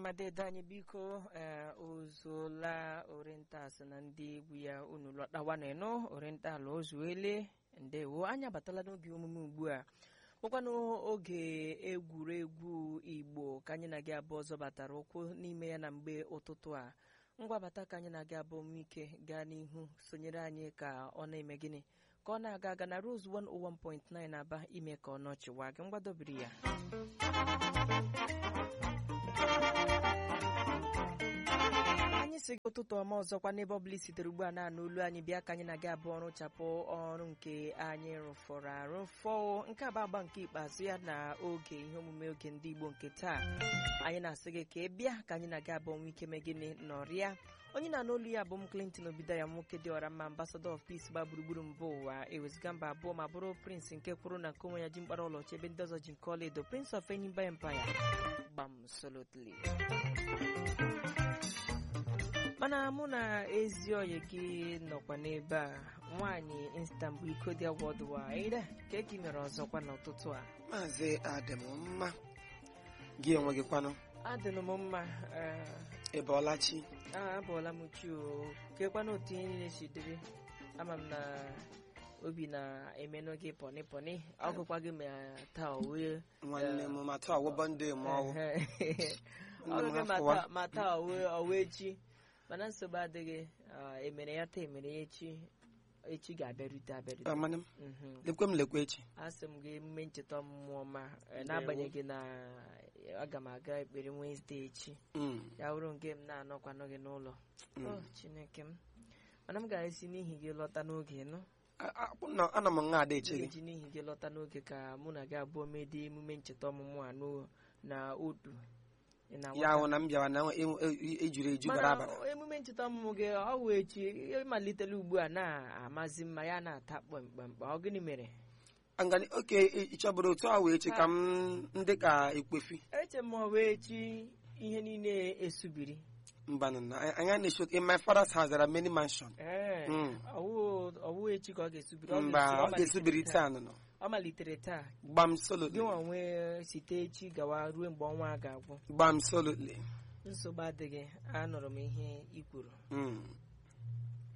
mma dede anyị biko ee ozuola orientas na ndị egwu ya unu lọtawanụ oriental ozuele ndewo anyị abatala n'oge omume ugbu a bụkwanụ oge egwuregwu igbo ka anyị na-gị abụọ ọzọ batara ụkwụ n'ime ya na mgbe ụtụtụ a ngwabata ka anyị na-aga abụọ m ike gaa n'ihu sonyere anyị ka ọ na-eme gịnị ka ọ na-aga aga na Rose 101.9 aba ime ka ọ nọchiwa gị mgbadobiri ya anyị si gị ụtụtụ ọma ọzọkwa n'ebe ọbụla i sitere ugbu a na-anụ olu anyị bịa ka anyị na-aga abụọ rụchapụ ọrụ nke anyị rụfọrọ arụ fọọ nke a bụ agba nke ikpeazụ ya na oge ihe omume oge ndị Igbo nke taa anyị na-asị gị ka ị bịa ka anyị na-aga abụọ nwe ike mee gịnị nọrịa onye na-anụ olu ya bụ m Clinton Obidaya nwoke dị ọra mma ambassador of peace gba gburugburu mba ụwa ewezụga mba abụọ ma bụrụ prince nke kwuru na nke onwe ya ji mkpara ọlaọcha ebe ndị ọzọ ji nke ọlaedo prince of Enyimba empire gbam solotly mana mụ na ezi oyi gị nọkwa n'ebe a nwaanyị Istanbul iko dị worldwide ka eki mere ọzọkwa n'ụtụtụ a maazị adịm mma gị onwe gị kwanụ adịnụ m mma ee, ịbọọlachi a abụọla m chi o kekwana otu ihe niile si dịrị ama m na obi na-emenụ gị pọnị pọnị ọgụkwa gị ma taa o wee nwanne m ma taa ọwụbọ ndị ma ọwụ ọrụ gị Nna m ma hafụwa. taa- ma taa owe owe echi mana nsogbu adịghị ah, emere ya taa emere ya echi echi ga-abịarute abịarute Amanụ m Mhm. lekwe m lekwe echi asị m gị emume ncheta ọmụmụ ọma eh, n'agbanyeghị na aga m aga ekpere Wednesday echi Mm, ya bụrụ nke m na-anọkwanụ gị n'ụlọ mm. o chineke m mana m ga-esi n'ihi gị lọta n'oge nụ A- a- nọ- ana m nga ada m eche gị ga-eji n'ihi gị lọta n'oge ka mụ na gị abụọ mede emume ncheta ọmụmụ a n'o- na otu Ị na-aghọta? ya hụ na m bịawa na e- e- ejuru eju bara mana abara emume ncheta ọmụmụ gị ọ wụ echi ịmalitela ugbu a na-amazi mma ya na-ata kpamkpamkpa ọ gịnị mere ngani oke ị chọbụrụ otu a wee echi ka m ndị ka ekwefi eche m ọ bụ echi ihe niile esubiri mbanụ na anyị na-echo in my father's house there are many mansion ee Mm. ọwụ ọwụ echi ka ọ ga-esubiri Ọ mba ga-esu- ọ ga-esubiri taa nọ ọ malitere taa gbam solo gị nwa nwee site echi gawa ruo mgbe ọnwa a ga-agwụ gbam solo nsogbu adịghị anụrụ m ihe i kwuru Mm.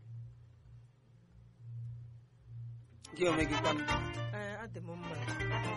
gị onwe gị kwanụ Ee, adị m mma